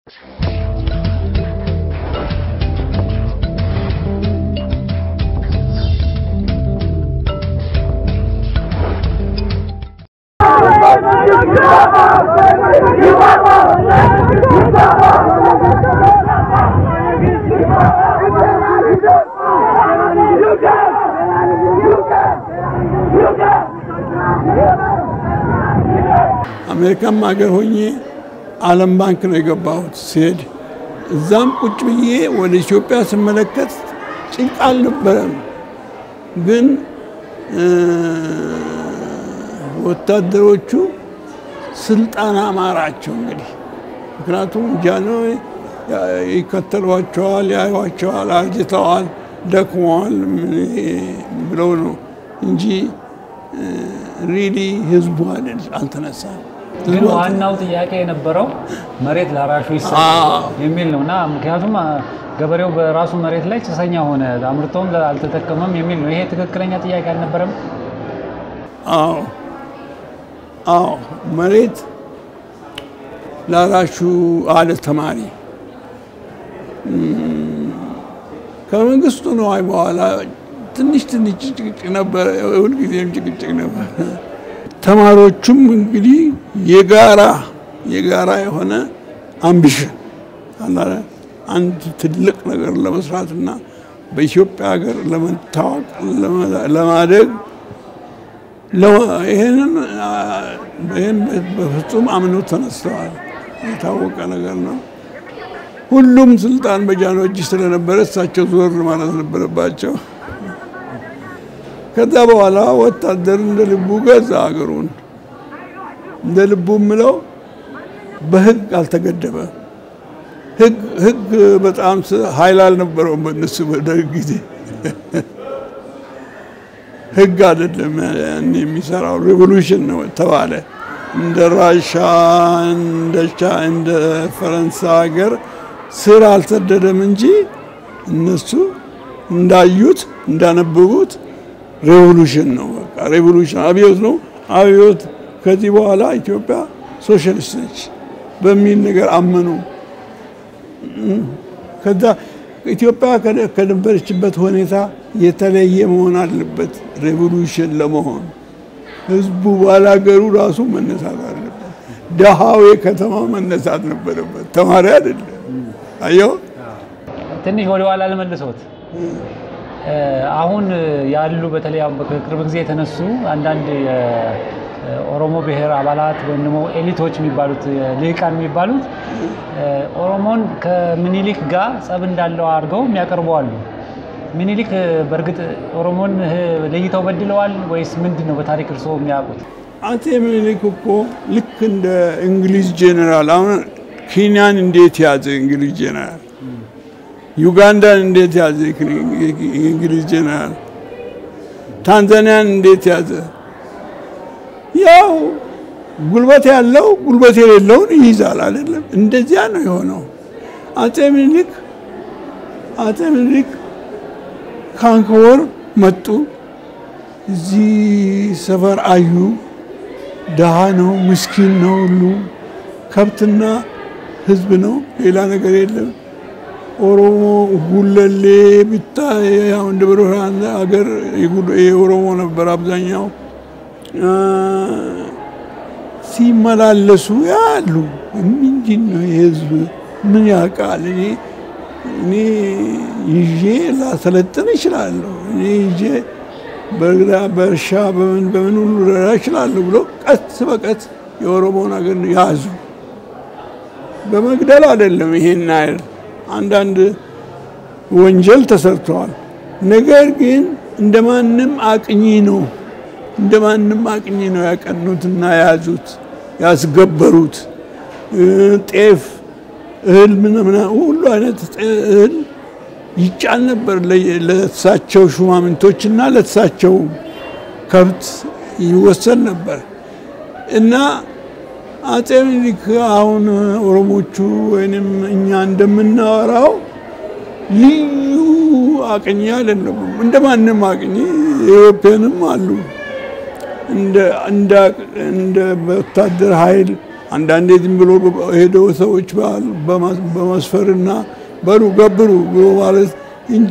አሜሪካም ሀገር ሆኜ ዓለም ባንክ ነው የገባሁት ሲሄድ እዛም ቁጭ ብዬ ወደ ኢትዮጵያ ስመለከት ጭንቅ አልነበረም። ግን ወታደሮቹ ስልጣን አማራቸው እንግዲህ ምክንያቱም ጃንሆይ ይከተሏቸዋል፣ ያዩዋቸዋል፣ አርጅተዋል፣ ደክመዋል ብለው ነው እንጂ ሪሊ ህዝቡ አይደል አልተነሳም። ግን ዋናው ጥያቄ የነበረው መሬት ላራሹ ይሰጥ የሚል ነው እና ምክንያቱም ገበሬው በራሱ መሬት ላይ ጭሰኛ ሆነ፣ አምርቶም አልተጠቀመም የሚል ነው። ይሄ ትክክለኛ ጥያቄ አልነበረም? አዎ አዎ፣ መሬት ላራሹ አለ ተማሪ ከመንግስቱ ነዋይ በኋላ ትንሽ ትንሽ ጭቅጭቅ ነበረ፣ ሁልጊዜም ጭቅጭቅ ነበር። ተማሪዎቹም እንግዲህ የጋራ የጋራ የሆነ አምቢሽን አላለ አንድ ትልቅ ነገር ለመስራትና በኢትዮጵያ ሀገር ለመታወቅ ለማደግ ይህንን ይህን በፍጹም አምነው ተነስተዋል። የታወቀ ነገር ነው። ሁሉም ስልጣን በጃንሆይ እጅ ስለነበረ እሳቸው ዞር ማለት ነበረባቸው። ከዛ በኋላ ወታደር እንደ ልቡ ገዛ ሀገሩን። እንደ ልቡ ምለው በህግ አልተገደበም። ህግ በጣም ኃይል አልነበረውም በእነሱ በደርግ ጊዜ። ህግ አይደለም የሚሰራው ሪቮሉሽን ነው ተባለ። እንደ ራሻ እንደ ፈረንሳይ ሀገር ስር አልሰደደም እንጂ እነሱ እንዳዩት እንዳነበቡት ሬቮሉሽን ነው። በቃ ሬቮሉሽን አብዮት ነው። አብዮት ከዚህ በኋላ ኢትዮጵያ ሶሻሊስት ነች በሚል ነገር አመኑ። ከዛ ኢትዮጵያ ከነበረችበት ሁኔታ የተለየ መሆን አለበት ሬቮሉሽን ለመሆን ህዝቡ ባላገሩ ራሱ መነሳት አለበት። ደሃው የከተማ መነሳት ነበረበት፣ ተማሪ አይደለም። አየው ትንሽ ወደ ኋላ ልመልሶት አሁን ያሉ በተለይ በቅርብ ጊዜ የተነሱ አንዳንድ የኦሮሞ ብሔር አባላት ወይም ደግሞ ኤሊቶች የሚባሉት ልሂቃን የሚባሉት ኦሮሞን ከምኒልክ ጋር ጸብ እንዳለው አድርገው የሚያቀርቡ አሉ። ምኒልክ በእርግጥ ኦሮሞን ለይተው በድለዋል ወይስ ምንድን ነው በታሪክ እርስዎ የሚያውቁት? አጼ ምኒልክ እኮ ልክ እንደ እንግሊዝ ጄኔራል አሁን ኬንያን እንዴት ያዘ እንግሊዝ ጄኔራል፣ ዩጋንዳን እንዴት ያዘ እንግሊዝ ጄኔራል፣ ታንዛኒያን እንዴት ያዘ? ያው ጉልበት ያለው ጉልበት የሌለውን ይይዛል አይደለም? እንደዚያ ነው የሆነው። አጼ ምኒልክ አጼ ምኒልክ ካንኮር መጡ። እዚህ ሰፈር አዩ። ድሃ ነው፣ ምስኪን ነው፣ ሁሉ ከብትና ህዝብ ነው፣ ሌላ ነገር የለም። ኦሮሞ ጉለሌ ብታይ ያው እንደ ብርሃን ሀገር የኦሮሞ ነበር አብዛኛው። ሲመላለሱ ያሉ ምንድን ነው የህዝብ ምን ያውቃል? እኔ እኔ ይዤ ላሰለጥን እችላለሁ። እኔ ይዤ በእርሻ በምን በምን ሁሉ ልረዳ እችላለሁ ብሎ ቀስ በቀስ የኦሮሞን ሀገር ያዙ። በመግደል አይደለም ይሄን ያህል አንዳንድ ወንጀል ተሰርተዋል። ነገር ግን እንደ ማንም አቅኚ ነው እንደ ማንም አቅኚ ነው ያቀኑትና የያዙት ያስገበሩት። ጤፍ፣ እህል ምናምን ሁሉ አይነት እህል ይጫን ነበር ለተሳቸው ሹማምንቶችና ለተሳቸው ከብት ይወሰድ ነበር እና አጼ ምኒልክ አሁን ኦሮሞቹ ወይንም እኛ እንደምናወራው ልዩ አቅኚ አይደለም። እንደ ማንም አቅኚ ኢትዮጵያንም አሉ እንደ ወታደር ኃይል አንዳንዴ ዝም ብሎ ሄደው ሰዎች በመስፈርና በሉ ገብሩ ብሎ ማለት እንጂ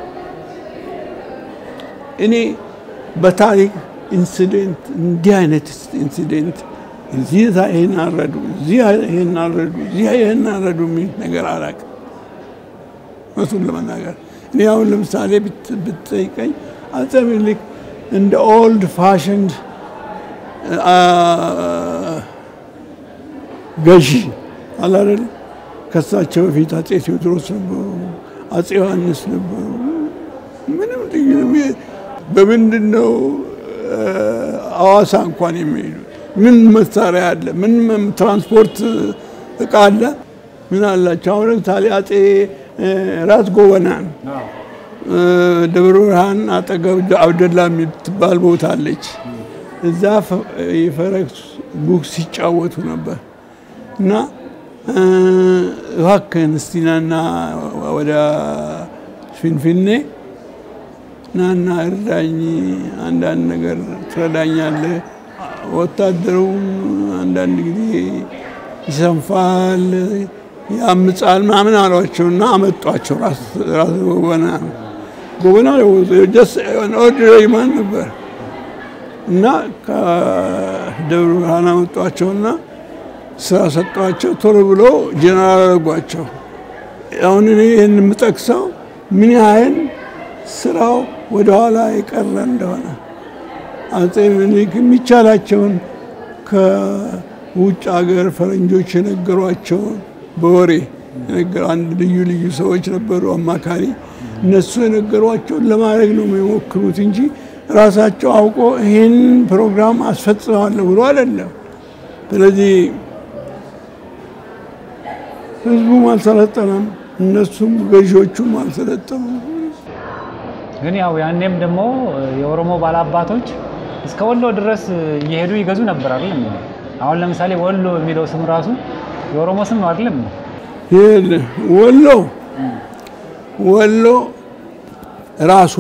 እኔ በታሪክ ኢንሲደንት እንዲህ አይነት ኢንሲደንት እዚህ ይህን አረዱ፣ እዚህ ይህን አረዱ፣ እዚህ ይህን አረዱ የሚል ነገር አላውቅም። እውነቱን ለመናገር እኔ አሁን ለምሳሌ ብትጠይቀኝ አፄ ምኒልክ እንደ ኦልድ ፋሽንድ ገዢ አላደል ከሳቸው በፊት አፄ ቴዎድሮስ ነበሩ፣ አፄ ዮሐንስ ነበሩ። ምንም ልዩ በምንድን ነው ሐዋሳ እንኳን የሚሄዱት? ምን መሳሪያ አለ? ምን ትራንስፖርት እቃ አለ? ምን አላቸው? አሁን ለምሳሌ አፄ ራስ ጎበናን ደብረ ብርሃን አጠገብ አብደላ የምትባል ቦታ አለች። እዛ የፈረስ ጉግስ ሲጫወቱ ነበር እና እባክህን እስቲ ናና ወደ ፊንፊኔ ናና እርዳኝ፣ አንዳንድ ነገር ትረዳኛለህ። ወታደሩም አንዳንድ ጊዜ ይሰንፋል፣ ያምጻል ምናምን አሏቸው እና አመጧቸው። ራስ ጎበና ጎበና ኦርዲናሪ ማን ነበር እና ከደብረ ብርሃን አመጧቸውና ስራ ሰጧቸው። ቶሎ ብሎ ጀነራል አደረጓቸው። አሁን እኔ ይህን የምጠቅሰው ምን ያህል ስራው ወደኋላ የቀረ እንደሆነ አፄ ምኒልክ የሚቻላቸውን ከውጭ ሀገር ፈረንጆች የነገሯቸውን በወሬ አንድ ልዩ ልዩ ሰዎች ነበሩ አማካሪ። እነሱ የነገሯቸውን ለማድረግ ነው የሚሞክሩት እንጂ ራሳቸው አውቆ ይህን ፕሮግራም አስፈጽማለሁ ብሎ አይደለም። ስለዚህ ህዝቡም አልሰለጠነም፣ እነሱም ገዢዎቹም አልሰለጠኑም። ግን ያው ያኔም ደግሞ የኦሮሞ ባላባቶች እስከ ወሎ ድረስ እየሄዱ ይገዙ ነበር አይደለም? አሁን ለምሳሌ ወሎ የሚለው ስም ራሱ የኦሮሞ ስም ነው አይደለም? ወሎ ወሎ ራሱ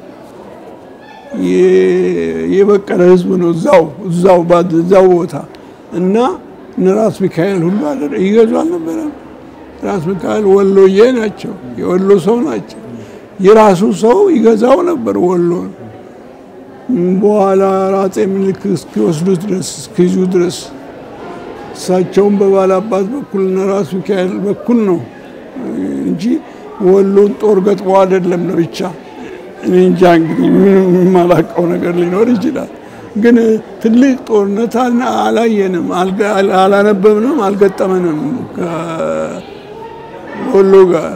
የበቀለ ህዝብ ነው። እዛው እዛው እዛው ቦታ እና እነ ራስ ሚካኤል ሁሉ አለ ይገዙ አልነበረም። ራስ ሚካኤል ወሎዬ ናቸው፣ የወሎ ሰው ናቸው። የራሱ ሰው ይገዛው ነበር ወሎን። በኋላ አፄ ምኒልክ እስኪወስዱት ድረስ እስኪይዙ ድረስ እሳቸውም በባላባት በኩል እና ራስ ሚካኤል በኩል ነው እንጂ ወሎን ጦር ገጥሞ አይደለም ለብቻ። እኔ እንጃ እንግዲህ ምንም የማላውቀው ነገር ሊኖር ይችላል። ግን ትልቅ ጦርነት አላየንም፣ አላነበብንም፣ አልገጠመንም ከወሎ ጋር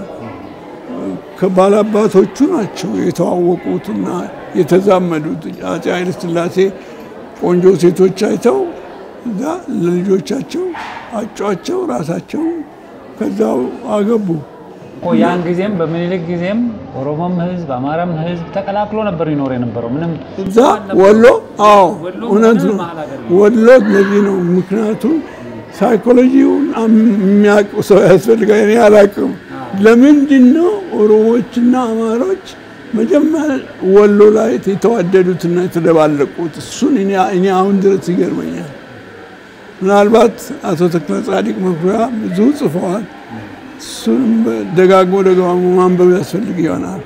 ከባላባቶቹ ናቸው የተዋወቁትና የተዛመዱት። አፄ ኃይለ ሥላሴ ቆንጆ ሴቶች አይተው እዛ ለልጆቻቸው አጯቸው፣ ራሳቸው ከዛው አገቡ። ያን ጊዜም በምኒልክ ጊዜም ኦሮሞም ህዝብ አማራም ህዝብ ተቀላቅሎ ነበር ይኖር የነበረው። ምንም እዛ ወሎ አዎ እውነት ነው። ወሎ ለዚህ ነው ምክንያቱም ሳይኮሎጂውን የሚያውቅ ሰው ያስፈልጋል። እኔ አላውቅም። ለምንድን ነው ኦሮሞዎችና አማሮች መጀመሪያ ወሎ ላይ የተዋደዱትና የተደባለቁት? እሱን እኔ አሁን ድረስ ይገርመኛል። ምናልባት አቶ ተክለ ጻዲቅ መኩሪያ ብዙ ጽፈዋል። እሱንም ደጋግሞ ደጋግሞ ማንበብ ያስፈልግ ይሆናል።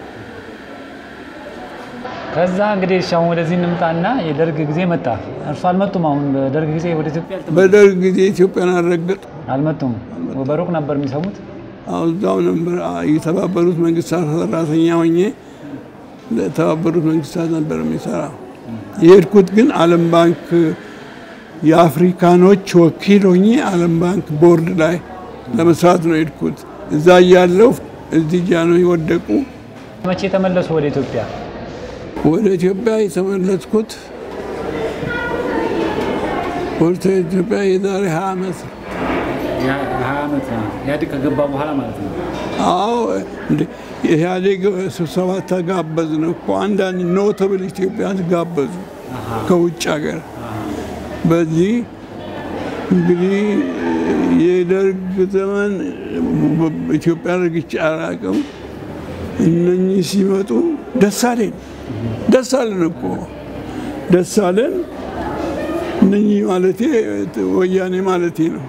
ከዛ እንግዲህ እሺ አሁን ወደዚህ እንምጣና የደርግ ጊዜ መጣ። እርሱ አልመጡም። አሁን በደርግ ጊዜ ወደ ኢትዮጵያ አልተመለሱም? በደርግ ጊዜ ኢትዮጵያን አልረገጡ አልመጡም። በሩቅ ነበር የሚሰሙት። እዛው ነበር የተባበሩት መንግስታት ሰራተኛ ሆኜ ለተባበሩት መንግስታት ነበር የሚሰራው። የሄድኩት ግን ዓለም ባንክ የአፍሪካኖች ወኪል ሆኜ ዓለም ባንክ ቦርድ ላይ ለመስራት ነው የሄድኩት። እዛ እያለሁ እዚህ ጃኖ የወደቁ መቼ ተመለሱ ወደ ኢትዮጵያ? ወደ ኢትዮጵያ የተመለስኩት ወደ ኢትዮጵያ የዛሬ ሀያ ዓመት ነው። ሀያ ዓመት ኢህአዴግ ከገባ በኋላ ማለት ነው። አዎ እንደ ኢህአዴግ ስብሰባ ተጋበዝን እኮ አንዳንድ ኖተብል ኢትዮጵያን ጋበዙ ከውጭ ሀገር። በዚህ እንግዲህ የደርግ ዘመን ኢትዮጵያ ረግጬ አላውቅም። እነኚህ ሲመጡ ደስ አለን ደስ አለን እኮ ደስ አለን። እነኚህ ማለቴ ወያኔ ማለቴ ነው።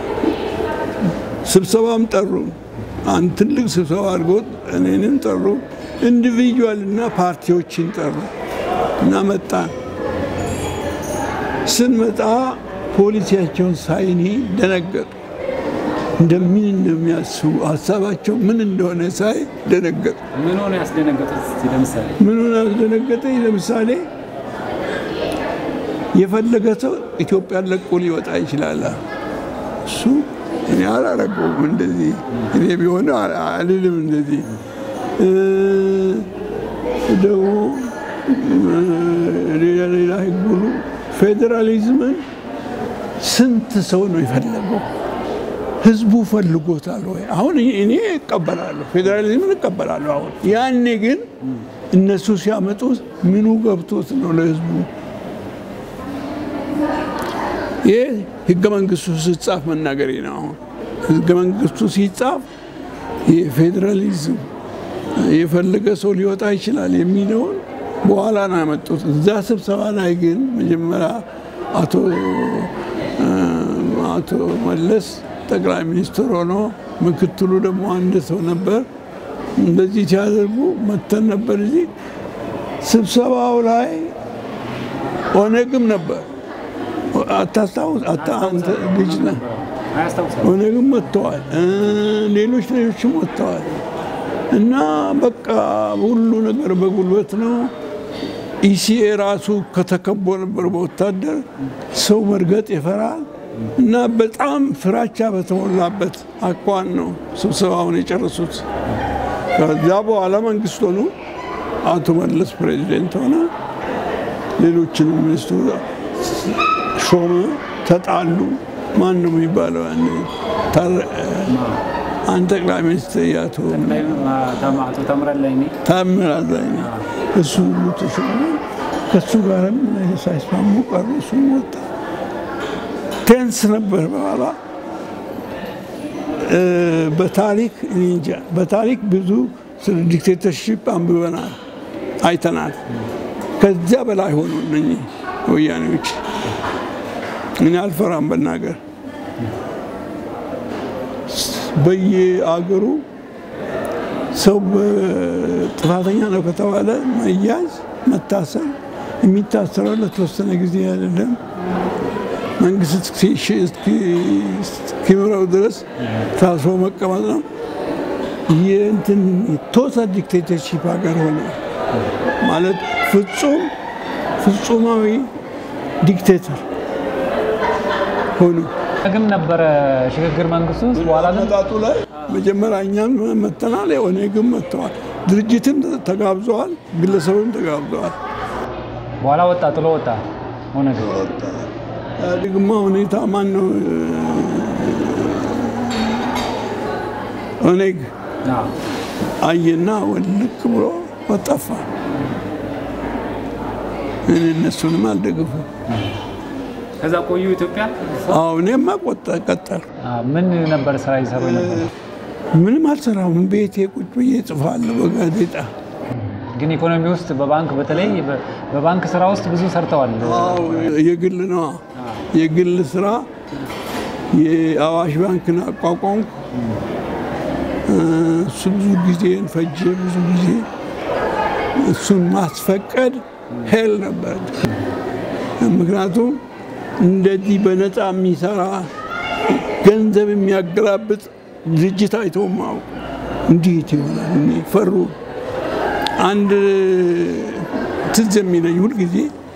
ስብሰባም ጠሩ። አንድ ትልቅ ስብሰባ አድርጎት እኔንም ጠሩ። ኢንዲቪጁዋል እና ፓርቲዎችን ጠሩ እና መጣን። ስንመጣ ፖሊሲያቸውን ሳይኒ ደነገጡ። እንደምን እንደሚያስቡ ሀሳባቸው ምን እንደሆነ ሳይ ደነገጡ። ምን ሆነ ያስደነገጡት? እስኪ ለምሳሌ ምኑን አስደነገጠኝ? ለምሳሌ የፈለገ ሰው ኢትዮጵያን ለቆ ሊወጣ ይችላል። እሱ እኔ አላረገውም እንደዚህ እኔ ቢሆን አልልም እንደዚህ ደግሞ ሌላ ሌላ ህግ ሁሉ ፌዴራሊዝምን ስንት ሰው ነው የፈለገው? ህዝቡ ፈልጎታል ወይ? አሁን እኔ እቀበላለሁ፣ ፌዴራሊዝምን እቀበላለሁ። አሁን ያኔ ግን እነሱ ሲያመጡት ምኑ ገብቶት ነው ለህዝቡ? ይህ ህገ መንግስቱ ሲጻፍ መናገሬ ነው። አሁን ህገ መንግስቱ ሲጻፍ የፌዴራሊዝም የፈለገ ሰው ሊወጣ ይችላል የሚለውን በኋላ ነው ያመጡት። እዛ ስብሰባ ላይ ግን መጀመሪያ አቶ አቶ መለስ ጠቅላይ ሚኒስትር ሆኖ ምክትሉ ደግሞ አንድ ሰው ነበር። እንደዚህ ሲያደርጉ መተን ነበር። እዚህ ስብሰባው ላይ ኦነግም ነበር። አታስታውስ? አንተ ልጅ ነህ። ኦነግም ወጥተዋል፣ ሌሎች ሌሎችም ወጥተዋል። እና በቃ ሁሉ ነገር በጉልበት ነው። ኢሲኤ ራሱ ከተከቦ ነበር በወታደር ሰው መርገጥ ይፈራል። እና በጣም ፍራቻ በተሞላበት አኳን ነው ስብሰባውን የጨረሱት። ከዛ በኋላ መንግስት ሆኑ። አቶ መለስ ፕሬዚደንት ሆነ። ሌሎችንም ሚኒስትሩ ሾመ። ተጣሉ። ማን ነው የሚባለው? አንድ ጠቅላይ ሚኒስትር ያቶ ታምራለኝ እሱ ሁሉ ተሾመ። ከሱ ጋርም ሳይስማሙ ቀሩ። እሱም ወጣ። ቴንስ ነበር። በኋላ በታሪክ እንጃ በታሪክ ብዙ ስለ ዲክቴተርሺፕ አንብበናል፣ አይተናል። ከዚያ በላይ ሆኑ እነኚህ ወያኔዎች። እኔ አልፈራም በናገር በየአገሩ ሰው ጥፋተኛ ነው ከተባለ መያዝ፣ መታሰር የሚታሰረው ለተወሰነ ጊዜ አይደለም መንግስት እስኪምረው ድረስ ታስሮ መቀመጥ ነው። የእንትን ቶታል ዲክቴተርሺፕ ሀገር ሆነ ማለት ፍጹም ፍጹማዊ ዲክቴተር ሆኑ። ግም ነበረ ሽግግር መንግስቱ ውስጥ በኋላ ግን አመጣጡ ላይ መጀመሪያ እኛም መተናል፣ ኦነግም መጥተዋል፣ ድርጅትም ተጋብዘዋል፣ ግለሰብም ተጋብዘዋል። በኋላ ወጣ ጥሎ ወጣ ኦነግ። ኢህአዴግማ ሁኔታ ማን ነው ኦነግ አየና ወልቅ ብሎ ወጠፋ። እኔ እነሱንም አልደግፉም። ከዛ ቆዩ ኢትዮጵያ። አዎ እኔማ ቆጠ ቀጠል ምን ነበር ስራ ይሰሩ ነበር? ምንም አልሰራም። ቤቴ ቁጭ ብዬ ጽፋለሁ በጋዜጣ። ግን ኢኮኖሚ ውስጥ በባንክ በተለይ በባንክ ስራ ውስጥ ብዙ ሰርተዋል። አዎ የግል ነዋ። የግል ስራ የአዋሽ ባንክን አቋቋምኩ። እሱ ብዙ ጊዜን ፈጀ። ብዙ ጊዜ እሱን ማስፈቀድ ሄል ነበር። ምክንያቱም እንደዚህ በነፃ የሚሰራ ገንዘብ የሚያገላብጥ ድርጅት አይተውም አውቁ። እንዴት ይሆናል? እኔ ፈሩ። አንድ ትዝ የሚለኝ ሁልጊዜ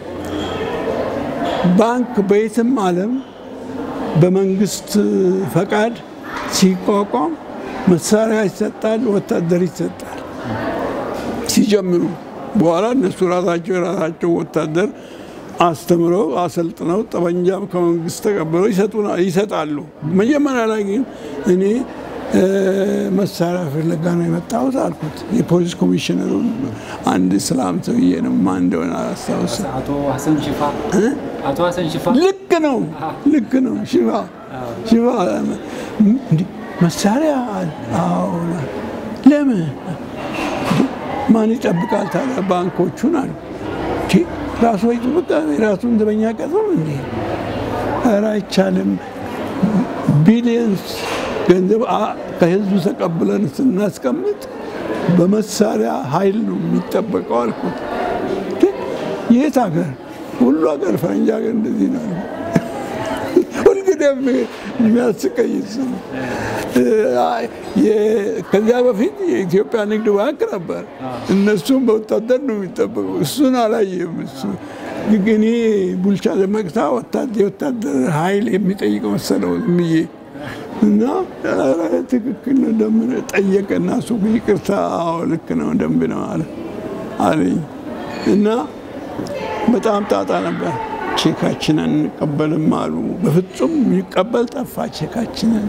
ባንክ በየትም ዓለም በመንግስት ፈቃድ ሲቋቋም መሳሪያ ይሰጣል፣ ወታደር ይሰጣል ሲጀምሩ። በኋላ እነሱ ራሳቸው የራሳቸው ወታደር አስተምረው አሰልጥነው ጠመንጃም ከመንግስት ተቀብለው ይሰጣሉ። መጀመሪያ ላይ ግን እኔ መሳሪያ ፍለጋ ነው የመጣሁት አልኩት። የፖሊስ ኮሚሽነሩን አንድ እስላም ሰውዬ ነው ማን እንደሆነ አላስታውስም። አቶ ሀሰን ሽፋ አቶ ሀሰን ሽፋ ልክ ነው፣ ልክ ነው። ሽፋ ሽፋ መሳሪያ አዎ። ለምን ማን ይጠብቃል ታዲያ ባንኮቹን አሉ። ራሱ ይጠብቃ የራሱን ዘበኛ ቀጥሮ እንዴ ኧረ አይቻልም፣ ቢሊየንስ ገንዘብ ከህዝቡ ተቀብለን ስናስቀምጥ በመሳሪያ ኃይል ነው የሚጠበቀው አልኩት። የት ሀገር? ሁሉ ሀገር ፈረንጅ ሀገር እንደዚህ ነው። ሁልጊዜም የሚያስቀኝ እሱ ነው። ከዚያ በፊት የኢትዮጵያ ንግድ ባንክ ነበር። እነሱም በወታደር ነው የሚጠበቁ። እሱን አላየም። እሱ ግን ቡልቻ ለመቅታ የወታደር ኃይል የሚጠይቅ መሰለው ዝምዬ እና ትክክል ነው ደምብ ጠየቀ እና እሱ ይቅርታ፣ አዎ ልክ ነው ደንብ ነው አለ አለኝ እና በጣም ጣጣ ነበር። ቼካችንን እንቀበልም አሉ። በፍጹም የሚቀበል ጠፋ ቼካችንን።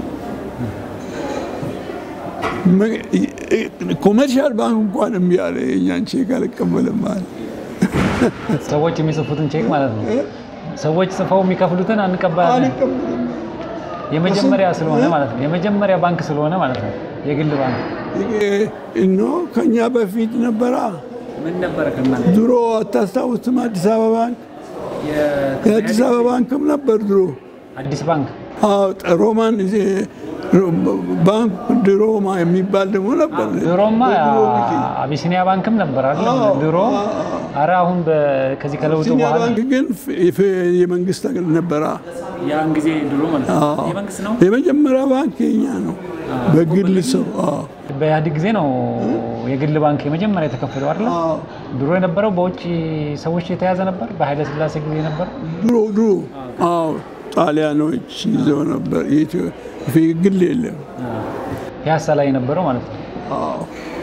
ኮመርሻል ባንክ እንኳን እምቢ አለ። የእኛን ቼክ አልቀበልም አለ። ሰዎች የሚጽፉትን ቼክ ማለት ነው። ሰዎች ጽፈው የሚከፍሉትን አንቀበላለን። አልቀበልም የመጀመሪያ ስለሆነ ማለት ነው። የመጀመሪያ ባንክ ስለሆነ ማለት ነው። የግል ባንክ እኖ ከኛ በፊት ነበራ። ምን ነበረ ከማለት ድሮ አታስታውስም? አዲስ አበባ ባንክ የአዲስ አበባ ባንክም ነበር ድሮ። አዲስ ባንክ አዎ ሮማን ባንክ ድሮማ የሚባል ደግሞ ነበር። ድሮማ በድሮ ጊዜ። አቢሲኒያ ባንክም ነበር አይደል? አዎ፣ ድሮ አዎ፣ አረ አሁን በ- ከዚህ ከለውጡ አቢሲኒያ በኋላ ባንክ ግን ፍ- የመንግስት አገር ነበራ። ያን ጊዜ ድሮ ማለት አዎ። የመንግስት ነው። የመጀመሪያ ባንክ የኛ ነው፣ በግል ሰው። አዎ፣ በኢህአዴግ ጊዜ ነው የግል ባንክ የመጀመሪያ የተከፈተው አይደል? አዎ። ድሮ የነበረው በውጭ ሰዎች የተያዘ ነበር። በኃይለ ስላሴ ጊዜ ነበር። ድሮ ድሮ አዎ ጣሊያኖች ይዘው ነበር። የኢትዮ- ግል የለም። ፒያሳ ላይ የነበረው ማለት ነው። አዎ።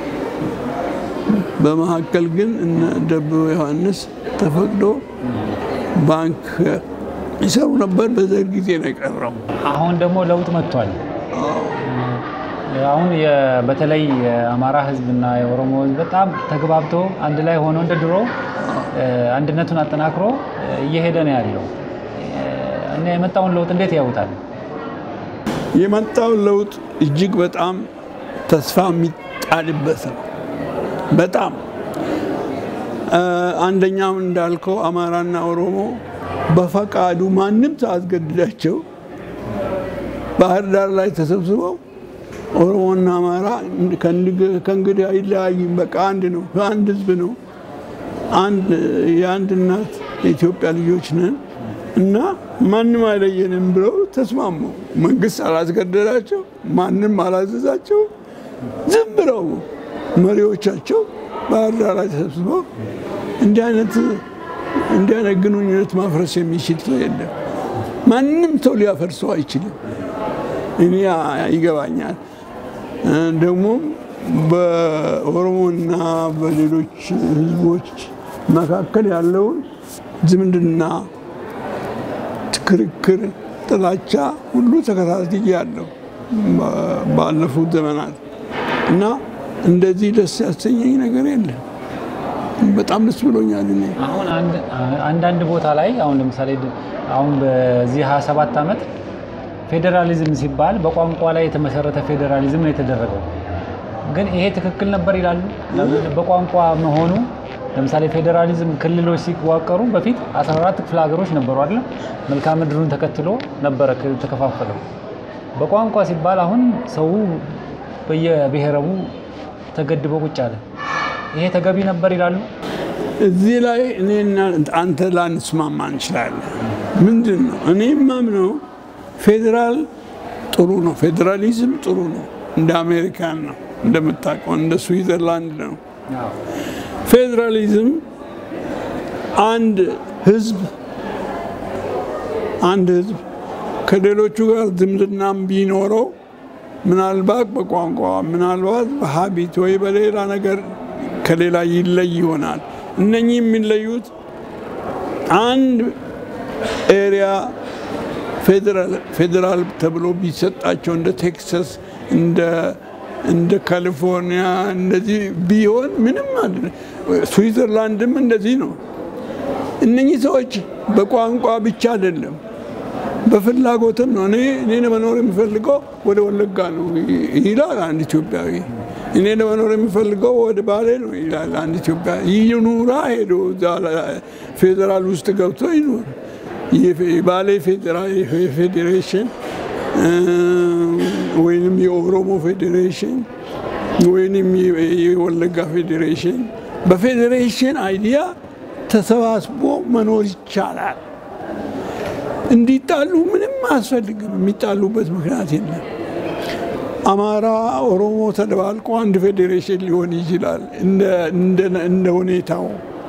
በመካከል ግን እነ ደበበ ዮሐንስ ተፈቅዶ ባንክ ይሰሩ ነበር። በዘር ጊዜ ነው የቀረው። አሁን ደግሞ ለውጥ መጥቷል። አሁን የ- በተለይ የአማራ ሕዝብና የኦሮሞ ሕዝብ በጣም ተግባብቶ አንድ ላይ ሆኖ እንደ ድሮ እ፣ አንድነቱን አጠናክሮ እ፣ እየሄደ ነው ያለው እ፣ እና የመጣውን ለውጥ እንዴት ያውታል? የመጣው ለውጥ እጅግ በጣም ተስፋ የሚጣልበት ነው። በጣም እ፣ አንደኛው እንዳልከው አማራና ኦሮሞ በፈቃዱ ማንም ሳያስገድዳቸው ባህር ዳር ላይ ተሰብስበው ኦሮሞና አማራ ከእንግ- ከእንግዲህ አይለያይም፣ በቃ አንድ ነው፣ አንድ ህዝብ ነው፣ አንድ የአንድ እናት የኢትዮጵያ ልጆች ነን እና ማንም አይለየንም ብለው ተስማሙ። መንግስት አላስገደዳቸው፣ ማንም አላዘዛቸው። ዝም ብለው መሪዎቻቸው ባህር ዳር ላይ ተሰብስበው እንዲህ አይነት እንዲህ አይነት ግንኙነት ማፍረስ የሚችል ሰው የለም። ማንም ሰው ሊያፈርሰው አይችልም። እኔ ይገባኛል። ደግሞም በኦሮሞና በሌሎች ህዝቦች መካከል ያለውን ዝምድና፣ ክርክር፣ ጥላቻ ሁሉ ተከታትያለሁ ባለፉት ዘመናት እና እንደዚህ ደስ ያሰኘኝ ነገር የለም። በጣም ደስ ብሎኛል። እኔ አሁን አንድ- አንዳንድ ቦታ ላይ አሁን ለምሳሌ ድ- አሁን በዚህ 27 ዓመት ፌዴራሊዝም ሲባል በቋንቋ ላይ የተመሰረተ ፌዴራሊዝም ነው የተደረገው። ግን ይሄ ትክክል ነበር ይላሉ። ለምን በቋንቋ መሆኑ ለምሳሌ ፌዴራሊዝም ክልሎች ሲዋቀሩ በፊት 14 ክፍለ ሀገሮች ነበሩ አይደል? መልክዓ ምድሩን ተከትሎ ነበረ ክ- ተከፋፈለው። በቋንቋ ሲባል አሁን ሰው በየብሔረቡ ተገድቦ ቁጭ አለ። ይሄ ተገቢ ነበር ይላሉ። እዚህ ላይ እኔና አንተ ላንስማማ እንችላለን። ምንድን ነው እኔ የማምነው ፌዴራል ጥሩ ነው፣ ፌዴራሊዝም ጥሩ ነው። እንደ አሜሪካን ነው እንደምታውቀው፣ እንደ ስዊዘርላንድ ነው። ፌዴራሊዝም አንድ ህዝብ አንድ ህዝብ ከሌሎቹ ጋር ዝምድናም ቢኖረው ምናልባት በቋንቋ ምናልባት በሀቢት ወይ በሌላ ነገር ከሌላ ይለይ ይሆናል። እነኚህ የሚለዩት አንድ ኤሪያ ፌዴራል ተብሎ ቢሰጣቸው እንደ ቴክሳስ እንደ እንደ ካሊፎርኒያ እንደዚህ ቢሆን ምንም አለ። ስዊዘርላንድም እንደዚህ ነው። እነኚህ ሰዎች በቋንቋ ብቻ አይደለም በፍላጎትም ነው። እኔ እኔ ለመኖር የሚፈልገው ወደ ወለጋ ነው ይላል አንድ ኢትዮጵያዊ። እኔ ለመኖር የሚፈልገው ወደ ባሌ ነው ይላል አንድ ኢትዮጵያዊ። ይኑራ ሄዶ እዛ ፌዴራል ውስጥ ገብቶ ይኑር። የባሌ ፌዴሬሽን ወይንም የኦሮሞ ፌዴሬሽን ወይንም የወለጋ ፌዴሬሽን በፌዴሬሽን አይዲያ ተሰባስቦ መኖር ይቻላል። እንዲጣሉ ምንም አያስፈልግም። የሚጣሉበት ምክንያት የለም። አማራ፣ ኦሮሞ ተደባልቆ አንድ ፌዴሬሽን ሊሆን ይችላል እንደ ሁኔታው።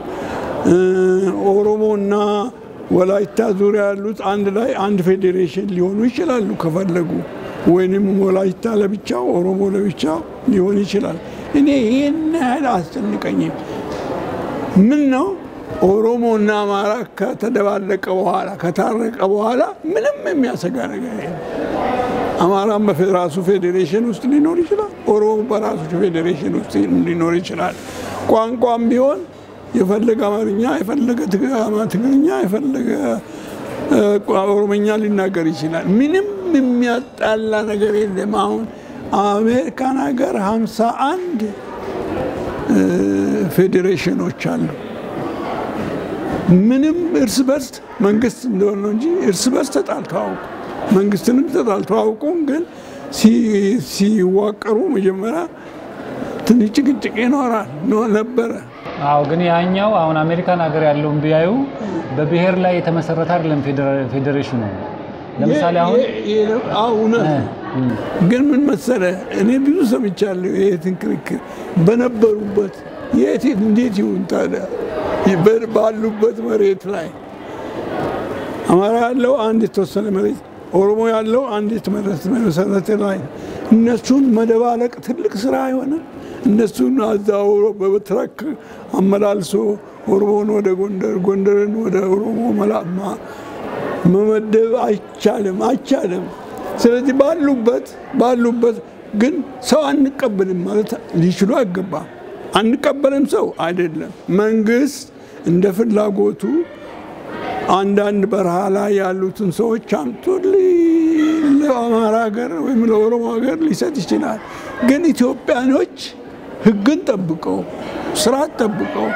ኦሮሞና ወላይታ ዙሪያ ያሉት አንድ ላይ አንድ ፌዴሬሽን ሊሆኑ ይችላሉ ከፈለጉ፣ ወይንም ወላይታ ለብቻው ኦሮሞ ለብቻው ሊሆን ይችላል። እኔ ይህን ያህል አስጨንቀኝም። ምን ነው ኦሮሞ እና አማራ ከተደባለቀ በኋላ ከታረቀ በኋላ ምንም የሚያሰጋ ነገር የለም። አማራም በራሱ ፌዴሬሽን ውስጥ ሊኖር ይችላል። ኦሮሞ በራሱ ፌዴሬሽን ውስጥ ሊኖር ይችላል። ቋንቋም ቢሆን የፈለገ አማርኛ፣ የፈለገ ትግርኛ፣ የፈለገ ኦሮምኛ ሊናገር ይችላል። ምንም የሚያጣላ ነገር የለም። አሁን አሜሪካን ሀገር ሀምሳ አንድ ፌዴሬሽኖች አሉ። ምንም እርስ በርስ መንግስት እንደሆነ ነው እንጂ እርስ በርስ ተጣልተው አውቁ መንግስትንም ተጣልተው አውቁም። ግን ሲዋቀሩ መጀመሪያ ትንሽ ጭቅጭቅ ይኖራል ነበረ። አዎ ግን ያኛው አሁን አሜሪካን ሀገር ያለውን ቢያዩ በብሔር ላይ የተመሰረተ አይደለም ፌዴሬሽኑ። ለምሳሌ አሁን እውነት ግን ምን መሰለ እኔ ብዙ ሰምቻለሁ ይሄትን ክርክር በነበሩበት የት እንዴት ይሁን ታዲያ ባሉበት መሬት ላይ አማራ ያለው አንድ የተወሰነ መሬት፣ ኦሮሞ ያለው አንድ የተመሰረተ ላይ እነሱን መደባለቅ ትልቅ ስራ አይሆንም? እነሱን አዛውሮ በትራክ አመላልሶ ኦሮሞን ወደ ጎንደር፣ ጎንደርን ወደ ኦሮሞ መላማ መመደብ አይቻልም፣ አይቻልም። ስለዚህ ባሉበት ባሉበት ግን ሰው አንቀበልም ማለት ሊችሉ አይገባም። አንቀበልም ሰው አይደለም። መንግስት እንደ ፍላጎቱ አንዳንድ በረሃ ላይ ያሉትን ሰዎች አምቶ ለአማራ ሀገር ወይም ለኦሮሞ ሀገር ሊሰጥ ይችላል። ግን ኢትዮጵያኖች ሕግን ጠብቀው ስርዓት ጠብቀው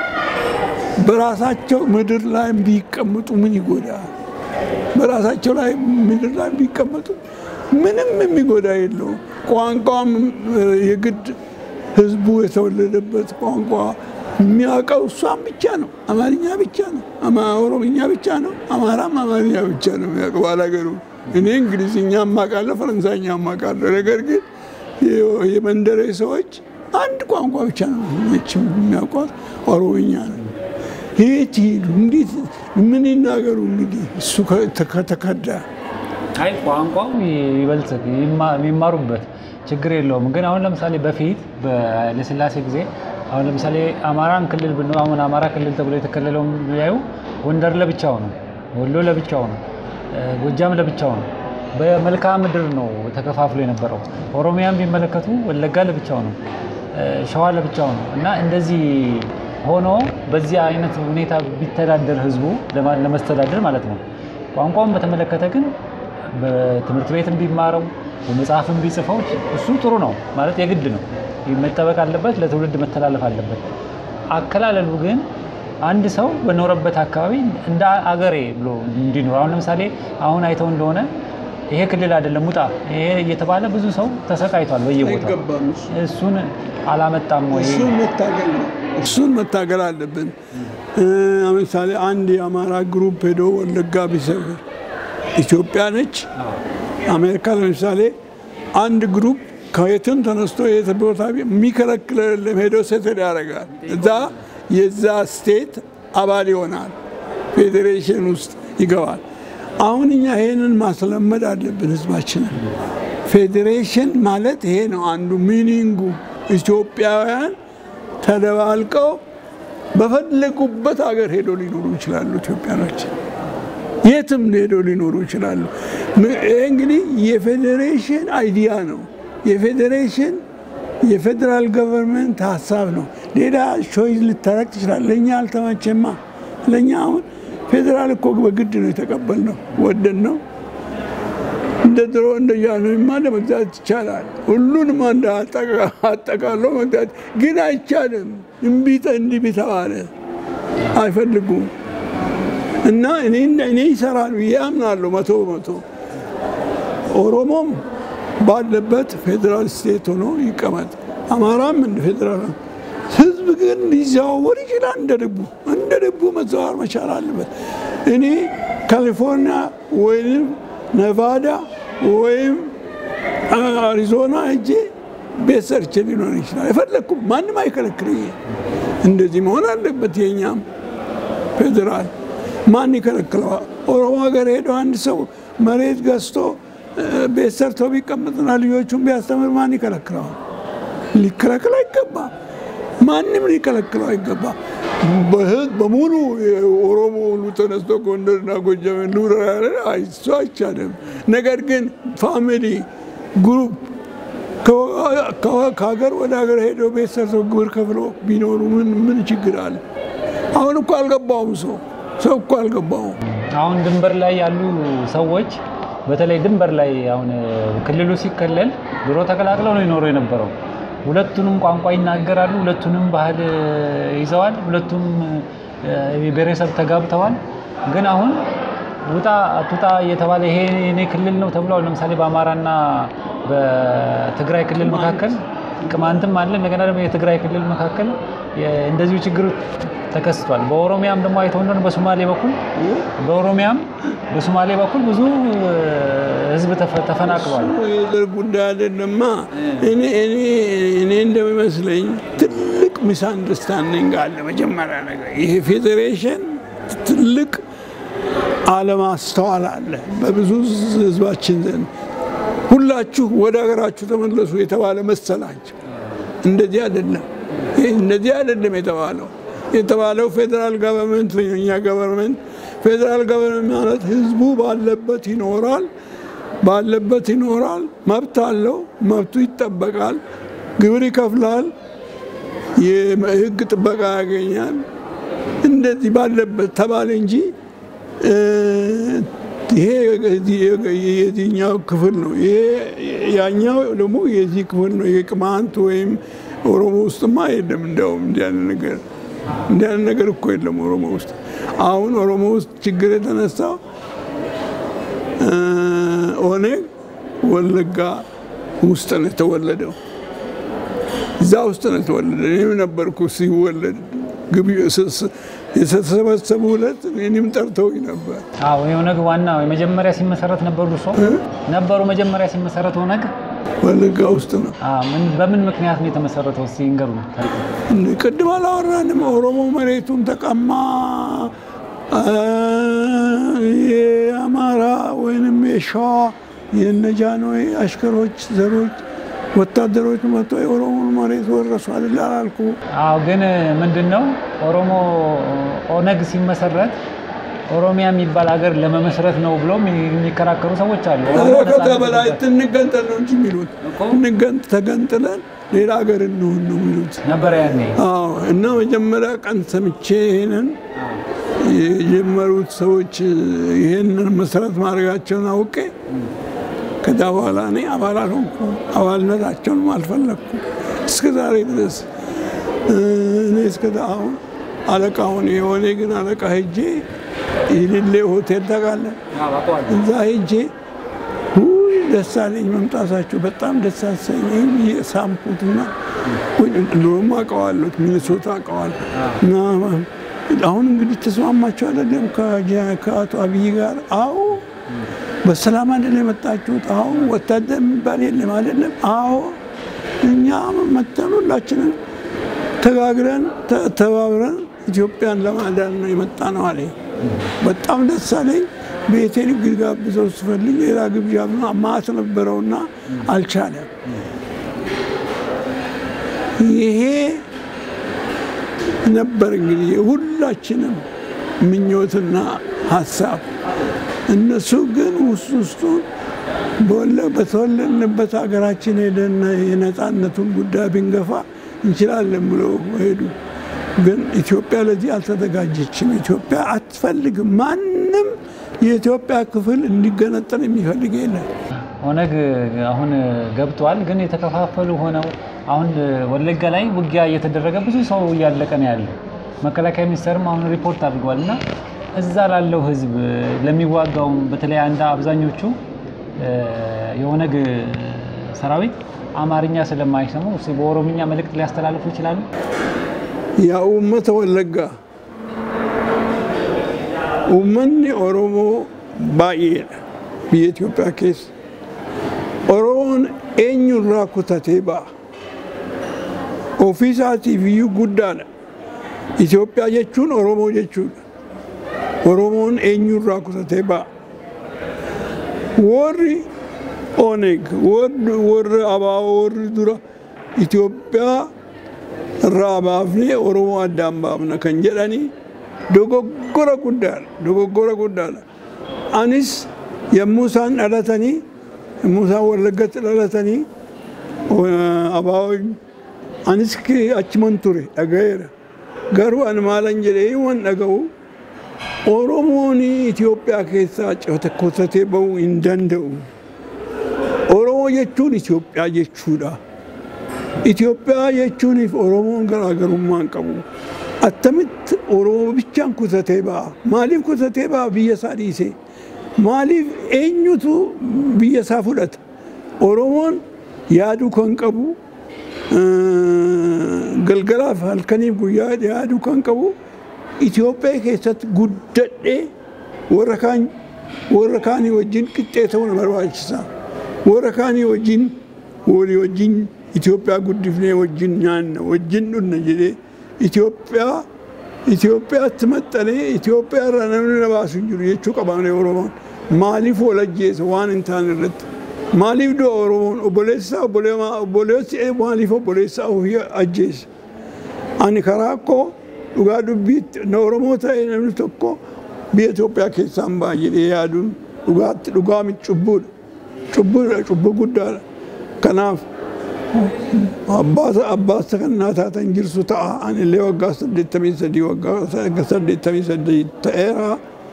በራሳቸው ምድር ላይ ቢቀመጡ ምን ይጎዳል? በራሳቸው ላይ ምድር ላይ ቢቀመጡ ምንም የሚጎዳ የለውም። ቋንቋም የግድ ህዝቡ የተወለደበት ቋንቋ የሚያውቀው እሷም ብቻ ነው። አማርኛ ብቻ ነው። ኦሮምኛ ብቻ ነው። አማራም አማርኛ ብቻ ነው የሚያውቀው ባላገሩ። እኔ እንግሊዝኛ እማውቃለሁ፣ ፈረንሳይኛ እማውቃለሁ። ነገር ግን የመንደሬ ሰዎች አንድ ቋንቋ ብቻ ነው የሚያውቋት፣ ኦሮምኛ ነው። የት ይሄዱ? እንዴት ምን ይናገሩ? እንግዲህ እሱ ከተከዳ አይ ቋንቋው ይበልጥ የሚማሩበት ችግር የለውም። ግን አሁን ለምሳሌ በፊት በኃይለሥላሴ ጊዜ አሁን ለምሳሌ አማራን ክልል ብን አሁን አማራ ክልል ተብሎ የተከለለው ያዩ ጎንደር ለብቻው ነው፣ ወሎ ለብቻው ነው፣ ጎጃም ለብቻው ነው። በመልክዓ ምድር ነው ተከፋፍሎ የነበረው። ኦሮሚያን ቢመለከቱ ወለጋ ለብቻው ነው፣ ሸዋ ለብቻው ነው እና እንደዚህ ሆኖ በዚህ አይነት ሁኔታ ቢተዳደር ህዝቡ ለመስተዳደር ማለት ነው። ቋንቋውን በተመለከተ ግን በትምህርት ቤትም ቢማረው በመጽሐፍም ቢጽፈው እሱ ጥሩ ነው ማለት የግድ ነው መጠበቅ አለበት፣ ለትውልድ መተላለፍ አለበት። አከላለሉ ግን አንድ ሰው በኖረበት አካባቢ እንደ አገሬ ብሎ እንዲኖር አሁን ለምሳሌ አሁን አይተው እንደሆነ ይሄ ክልል አይደለም ውጣ ይሄ እየተባለ ብዙ ሰው ተሰቃይቷል በየቦታው። እሱን አላመጣም ወይ? እሱን መታገል አለብን። ለምሳሌ አንድ የአማራ ግሩፕ ሄዶ ወለጋ ቢሰብር ኢትዮጵያ ነች። አሜሪካ ለምሳሌ አንድ ግሩፕ ከየትም ተነስቶ የት ቦታ የሚከለክል የለም ሄዶ ሴትል ያደርጋል። እዛ የዛ ስቴት አባል ይሆናል፣ ፌዴሬሽን ውስጥ ይገባል። አሁን እኛ ይሄንን ማስለመድ አለብን ህዝባችንን። ፌዴሬሽን ማለት ይሄ ነው አንዱ ሚኒንጉ። ኢትዮጵያውያን ተደባልቀው በፈለጉበት ሀገር ሄዶ ሊኖሩ ይችላሉ። ኢትዮጵያኖች የትም ሄዶ ሊኖሩ ይችላሉ። ይሄ እንግዲህ የፌዴሬሽን አይዲያ ነው። የፌዴሬሽን የፌዴራል ገቨርንመንት ሀሳብ ነው። ሌላ ቾይዝ ልታረቅ ትችላል። ለእኛ አልተመቸማ። ለእኛ አሁን ፌዴራል እኮ በግድ ነው የተቀበልነው፣ ወደን ነው። እንደ ድሮ እንደ ጃንሆይማ ለመግዛት ይቻላል። ሁሉንም አንድ አጠቃሎ መግዛት ግን አይቻልም። እምቢጠ እንዲህ ተባለ አይፈልጉም። እና እኔ እኔ ይሰራል ብዬ አምናለሁ መቶ በመቶ ኦሮሞም ባለበት ፌዴራል ስቴት ሆኖ ይቀመጥ፣ አማራም እንደ ፌዴራል ህዝብ ግን ሊዘዋወር ይችላል። እንደ ልቡ እንደ ልቡ መዘዋወር መቻል አለበት። እኔ ካሊፎርኒያ ወይም ነቫዳ ወይም አሪዞና እጄ ቤት ሰርቼ ሊኖር ይችላል። የፈለግኩ ማንም አይከለክለኝ። እንደዚህ መሆን አለበት። የኛም ፌዴራል ማን ይከለክለዋል? ኦሮሞ ሀገር ሄደው አንድ ሰው መሬት ገዝቶ ቤት ሰርቶ ቢቀመጥና ልጆቹን ቢያስተምር ማን ይከለክለዋል? ሊከለክል አይገባም። ማንም ሊከለክለው አይገባም። በህዝብ በሙሉ የኦሮሞ ሁሉ ተነስቶ ጎንደርና ጎጃም ልውራ ያለ እሱ አይቻልም። ነገር ግን ፋሚሊ ግሩፕ ከሀገር ወደ ሀገር ሄደው ቤት ሰርተው ግብር ከፍሎ ቢኖሩ ምን ምን ችግር አለ? አሁን እኮ አልገባውም ሰው ሰው እኮ አልገባውም። አሁን ድንበር ላይ ያሉ ሰዎች በተለይ ድንበር ላይ አሁን ክልሉ ሲከለል ድሮ ተቀላቅለው ነው ይኖሩ የነበረው። ሁለቱንም ቋንቋ ይናገራሉ፣ ሁለቱንም ባህል ይዘዋል፣ ሁለቱም ብሔረሰብ ተጋብተዋል። ግን አሁን ውጣ አትውጣ እየተባለ ይሄ የኔ ክልል ነው ተብሏል። ለምሳሌ በአማራና በትግራይ ክልል መካከል ቅማንትም አለ። እንደገና ደግሞ የትግራይ ክልል መካከል እንደዚሁ ችግር ተከስቷል። በኦሮሚያም ደግሞ አይተው እንደሆነ በሶማሌ በኩል በኦሮሚያም በሶማሌ በኩል ብዙ ሕዝብ ተፈናቅሏል። የዘር ጉዳይ አይደለማ። እኔ እኔ እንደሚመስለኝ ትልቅ ሚስ አንደርስታንዲንግ አለ። መጀመሪያ ነገር ይሄ ፌዴሬሽን ትልቅ አለማስተዋል አለ በብዙ ሕዝባችን ዘንድ። ሁላችሁ ወደ ሀገራችሁ ተመለሱ የተባለ መሰላቸው። እንደዚህ አይደለም፣ እንደዚህ አይደለም የተባለው የተባለው ፌዴራል ገቨርንመንት የኛ ገቨርንመንት ፌዴራል ገቨርንመንት ማለት ህዝቡ ባለበት ይኖራል፣ ባለበት ይኖራል፣ መብት አለው፣ መብቱ ይጠበቃል፣ ግብር ይከፍላል፣ የህግ ጥበቃ ያገኛል። እንደዚህ ባለበት ተባለ እንጂ ይሄ የዚህኛው ክፍል ነው፣ ይሄ ያኛው ደግሞ የዚህ ክፍል ነው። የቅማንት ወይም ኦሮሞ ውስጥማ የለም። እንዲያውም እንዲያን ነገር እንዲያን ነገር እኮ የለም ኦሮሞ ውስጥ። አሁን ኦሮሞ ውስጥ ችግር የተነሳው ኦነግ ወለጋ ውስጥ ነው የተወለደው። እዛ ውስጥ ነው የተወለደ። እኔም ነበርኩ ሲወለድ የተሰበሰቡ ሁለት እኔም ጠርተውኝ ነበር። አዎ የኦነግ ዋና የመጀመሪያ ሲመሰረት ነበሩ ሰው ነበሩ። መጀመሪያ ሲመሰረት ኦነግ ወለጋ ውስጥ ነው። በምን ምክንያት ነው የተመሰረተው? ሲንገሩ ቅድም አላወራንም። ኦሮሞ መሬቱን ተቀማ፣ የአማራ ወይንም የሸዋ የነጃኖይ አሽከሮች ዘሮች ወታደሮች መጥቶ የኦሮሞን መሬት ወረሱ አይደል አላልኩ? አዎ ግን ምንድን ነው ኦሮሞ ኦነግ ሲመሰረት ኦሮሚያ የሚባል ሀገር ለመመስረት ነው ብሎም የሚከራከሩ ሰዎች አሉ። ከዛ በላይ እንገንጠል ነው እንጂ የሚሉት እንገንጥ ተገንጥለን ሌላ ሀገር እንሆን ነው የሚሉት ነበረ ያኔ። አዎ እና መጀመሪያ ቀን ሰምቼ ይሄንን የጀመሩት ሰዎች ይሄንን መሰረት ማድረጋቸውን አውቄ ከዛ በኋላ እኔ አባል አልሆንኩም፣ አባልነታቸውንም አልፈለግኩም እስከ ዛሬ ድረስ እኔ እስከ አሁን አለቃውን የሆነ ግን አለቃ ሄጄ የሌሌ ሆቴል ታውቃለህ? እዛ ሄጄ ደስ አለኝ መምጣታቸው በጣም ደስ አሰኘኝ። ሳምኩትና ድሮም አውቀዋለሁ፣ ሚኒሶታ አውቀዋለሁ። እና አሁን እንግዲህ ተስማማቸው አይደለም ከአቶ አብይ ጋር? አዎ በሰላም አይደለም የመጣችሁት? አዎ ወታደር የሚባል የለም አይደለም? አዎ እኛ መተን ሁላችንም ተጋግረን ተባብረን ኢትዮጵያን ለማዳን ነው የመጣ ነው አለኝ። በጣም ደስ አለኝ። ቤቴን ጋብዘው ስፈልግ ሌላ ግብዣ ማት ነበረውና አልቻለም። ይሄ ነበር እንግዲህ የሁላችንም ምኞትና ሀሳብ። እነሱ ግን ውስጥ ውስጡን በተወለድንበት ሀገራችን ሄደን የነፃነቱን ጉዳይ ብንገፋ እንችላለን ብለው ሄዱ። ግን ኢትዮጵያ ለዚህ አልተዘጋጀችም። ኢትዮጵያ አትፈልግም። ማንም የኢትዮጵያ ክፍል እንዲገነጠል የሚፈልግ የለም። ኦነግ አሁን ገብቷል፣ ግን የተከፋፈሉ ሆነው አሁን ወለጋ ላይ ውጊያ እየተደረገ ብዙ ሰው እያለቀ ነው ያለው። መከላከያ ሚኒስቴርም አሁን ሪፖርት አድርጓል እና እዛ ላለው ህዝብ ለሚዋጋውም በተለይ አንድ አብዛኞቹ የኦነግ ሰራዊት አማርኛ ስለማይሰሙ እስኪ በኦሮምኛ መልእክት ሊያስተላልፉ ይችላሉ? ያ ኡመተ ወለጋ uummanni oromoo baay'eedha biyya Itoophiyaa keessa. Oromoon eenyurraa kutatee ba'a. Ofii isaatiif iyyuu guddaadha. Itoophiyaa jechuun Oromoo jechuudha. Oromoon eenyurraa kutatee ba'a. Warri Oneg, warri Abaaboo, warri dura Itoophiyaa irraa baafnee Oromoo addaan baafna kan jedhanii dogoggora guddaadha. Dogoggora guddaadha. Anis yommuu isaan dhalatanii yommuu isaan Wallaggatti dhalatanii Abaaboo anis achiman ture dhagayeera. Garuu ani maalan jedhee waan dhaga'u Oromoon Itoophiyaa keessaa kutatee bahuu hin danda'u. Oromoo jechuun Itoophiyaa jechuudha. Itoophiyaa jechuuniif Oromoon garaagarummaa hin qabu. Attamitti Oromoo bichaan kutatee ba'a. Maaliif kutatee ba'a biyya isaa dhiisee? Maaliif eenyutu biyya isaa fudhata? Oromoon yaaduu kan qabu galgalaaf halkaniif guyyaa yaaduu kan qabu Itoophiyaa keessatti guddadhee warra kaan warra kaanii wajjin qixxee ta'uu na barbaachisa. Warra kaanii wajjin walii wajjin Itoophiyaa guddifnee wajjin nyaanna wajjin dhunna jedhee Itoophiyaa Itoophiyaatti maxxanee Itoophiyaa irraa namni na baasu hin jiru jechuu qabaanee Oromoon maaliif wal ajjeesa waan hin taane irratti maaliif du'a Oromoon obboleessaa obboleessi maaliif obboleessaa ofii ajjeesa ani karaa koo dhugaa dubbiitti na Oromoo ta'e namni tokko biyya Itoophiyaa keessaan ba'a jedhee yaaduun dhugaatti dhugaa cubbuudha cubbuudha cubbuu guddaadha kanaaf abbaasa kan naa taatan jirsu ta'a ani illee waggaa saddeettamii sadii waggaa saddeettamii sadii ta'eera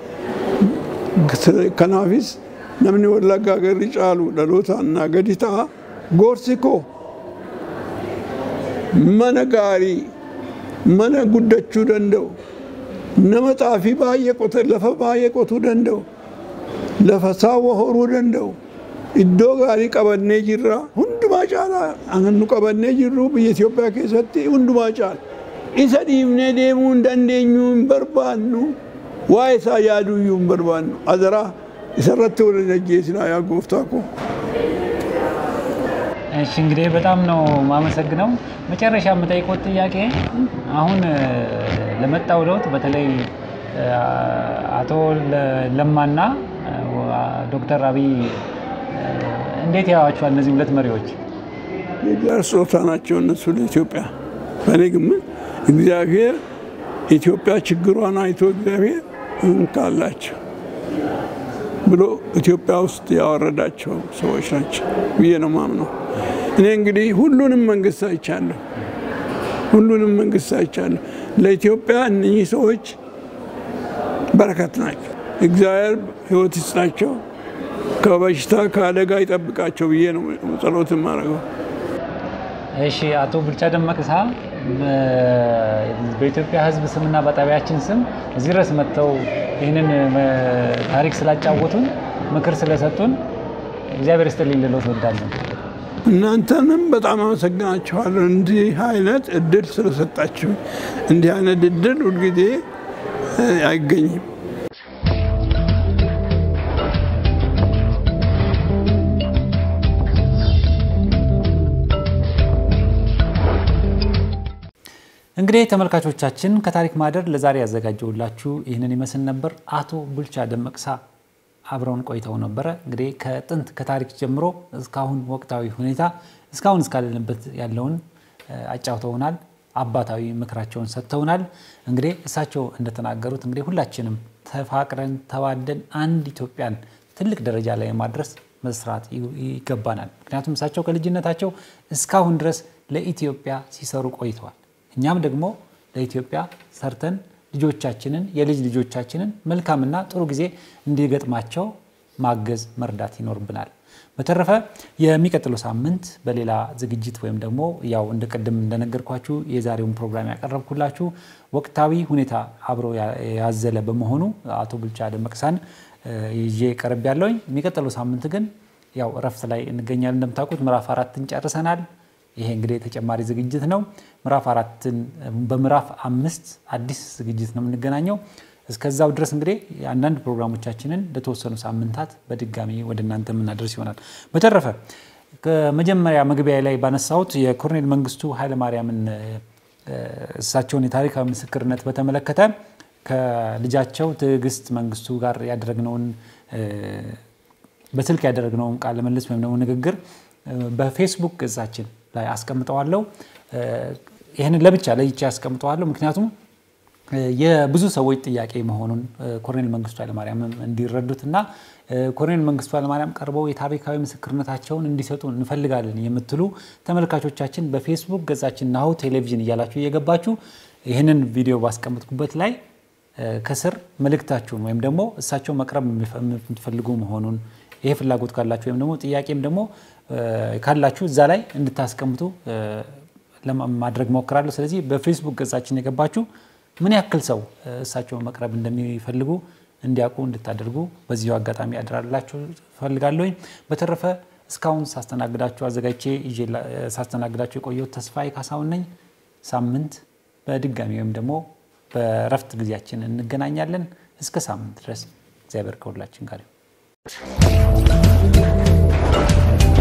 kanaafis namni wallaggaa garri caalu dhalootaan naa gadi ta'a gorsi koo mana gaarii mana guddachuu danda'u nama xaafii baay'ee qote lafa baay'ee qotuu danda'u lafa saawwa horuu danda'u iddoo gaarii qabannee jirra hundumaa caalaa nu qabannee jirru biyya Itoophiyaa keessatti hundumaa caala isa dhiibnee deemuu hin dandeenyu hin barbaannu waa'ee isaa yaaduu iyyuu hin barbaannu azaraa isarratti wal hin ajjeesinaa yaa gooftaa koo. እሺ እንግዲህ በጣም ነው ማመሰግነው። መጨረሻ የምጠይቆት ጥያቄ አሁን ለመጣው ለውጥ በተለይ አቶ ለማና ዶክተር አብይ እንዴት ያዋቸዋል? እነዚህ ሁለት መሪዎች የእግዚአብሔር ስጦታ ናቸው እነሱ ለኢትዮጵያ። በእኔ ግምት እግዚአብሔር ኢትዮጵያ ችግሯን አይቶ እግዚአብሔር እንካላቸው ብሎ ኢትዮጵያ ውስጥ ያወረዳቸው ሰዎች ናቸው ብዬ ነው ማምነው። እኔ እንግዲህ ሁሉንም መንግስት አይቻለሁ፣ ሁሉንም መንግስት አይቻለሁ። ለኢትዮጵያ እነኚህ ሰዎች በረከት ናቸው። እግዚአብሔር ሕይወት ይስጣቸው፣ ከበሽታ ከአደጋ ይጠብቃቸው ብዬ ነው ጸሎት የማደርገው። እሺ፣ አቶ ቡልቻ ደመቅሳ በኢትዮጵያ ሕዝብ ስምና በጣቢያችን ስም እዚህ ድረስ መጥተው ይህንን ታሪክ ስላጫወቱን ምክር ስለሰጡን እግዚአብሔር ይስጥልኝ ልሎት እወዳለሁ። እናንተንም በጣም አመሰግናችኋለሁ እንዲህ አይነት እድል ስለሰጣችሁ። እንዲህ አይነት እድል ሁልጊዜ አይገኝም። እንግዲህ ተመልካቾቻችን ከታሪክ ማህደር ለዛሬ ያዘጋጀውላችሁ ይህንን ይመስል ነበር። አቶ ቡልቻ ደመቅሳ አብረውን ቆይተው ነበረ። እንግዲህ ከጥንት ከታሪክ ጀምሮ እስካሁን ወቅታዊ ሁኔታ እስካሁን እስካለንበት ያለውን አጫውተውናል። አባታዊ ምክራቸውን ሰጥተውናል። እንግዲህ እሳቸው እንደተናገሩት እንግዲህ ሁላችንም ተፋቅረን ተዋደን አንድ ኢትዮጵያን ትልቅ ደረጃ ላይ ማድረስ መስራት ይገባናል። ምክንያቱም እሳቸው ከልጅነታቸው እስካሁን ድረስ ለኢትዮጵያ ሲሰሩ ቆይተዋል። እኛም ደግሞ ለኢትዮጵያ ሰርተን ልጆቻችንን የልጅ ልጆቻችንን መልካምና ጥሩ ጊዜ እንዲገጥማቸው ማገዝ መርዳት ይኖርብናል። በተረፈ የሚቀጥለው ሳምንት በሌላ ዝግጅት ወይም ደግሞ ያው እንደ ቅድም እንደነገርኳችሁ የዛሬውን ፕሮግራም ያቀረብኩላችሁ ወቅታዊ ሁኔታ አብሮ ያዘለ በመሆኑ አቶ ቡልቻ ደመቅሳን ይዤ ቀርብ ያለውኝ። የሚቀጥለው ሳምንት ግን ያው እረፍት ላይ እንገኛለን። እንደምታውቁት ምዕራፍ አራትን ጨርሰናል። ይሄ እንግዲህ ተጨማሪ ዝግጅት ነው። ምዕራፍ አራትን በምዕራፍ አምስት አዲስ ዝግጅት ነው የምንገናኘው። እስከዛው ድረስ እንግዲህ አንዳንድ ፕሮግራሞቻችንን ለተወሰኑ ሳምንታት በድጋሚ ወደ እናንተ የምናደርስ ይሆናል። በተረፈ ከመጀመሪያ መግቢያ ላይ ባነሳሁት የኮሎኔል መንግስቱ ኃይለማርያምን እሳቸውን የታሪካዊ ምስክርነት በተመለከተ ከልጃቸው ትዕግስት መንግስቱ ጋር ያደረግነውን በስልክ ያደረግነውን ቃለ ምልልስ ወይም ደግሞ ንግግር በፌስቡክ ገጻችን ላይ አስቀምጠዋለሁ። ይህንን ለብቻ ለይቼ አስቀምጠዋለሁ። ምክንያቱም የብዙ ሰዎች ጥያቄ መሆኑን ኮሎኔል መንግስቱ ኃይለማርያም እንዲረዱት እና ኮሎኔል መንግስቱ ኃይለማርያም ቀርበው የታሪካዊ ምስክርነታቸውን እንዲሰጡ እንፈልጋለን የምትሉ ተመልካቾቻችን በፌስቡክ ገጻችን ናሁ ቴሌቪዥን እያላችሁ እየገባችሁ ይህንን ቪዲዮ ባስቀምጥኩበት ላይ ከስር መልእክታችሁን ወይም ደግሞ እሳቸው መቅረብ የምትፈልጉ መሆኑን ይሄ ፍላጎት ካላችሁ ወይም ደግሞ ጥያቄም ደግሞ ካላችሁ እዛ ላይ እንድታስቀምጡ ለማድረግ ሞክራለሁ። ስለዚህ በፌስቡክ ገጻችን የገባችሁ ምን ያክል ሰው እሳቸውን መቅረብ እንደሚፈልጉ እንዲያውቁ እንድታደርጉ በዚሁ አጋጣሚ አደራላችሁ ፈልጋለሁኝ። በተረፈ እስካሁን ሳስተናግዳችሁ አዘጋጅቼ ሳስተናግዳችሁ የቆየሁት ተስፋዬ ካሳሁን ነኝ። ሳምንት በድጋሚ ወይም ደግሞ በእረፍት ጊዜያችን እንገናኛለን። እስከ ሳምንት ድረስ እግዚአብሔር ከሁላችን ጋር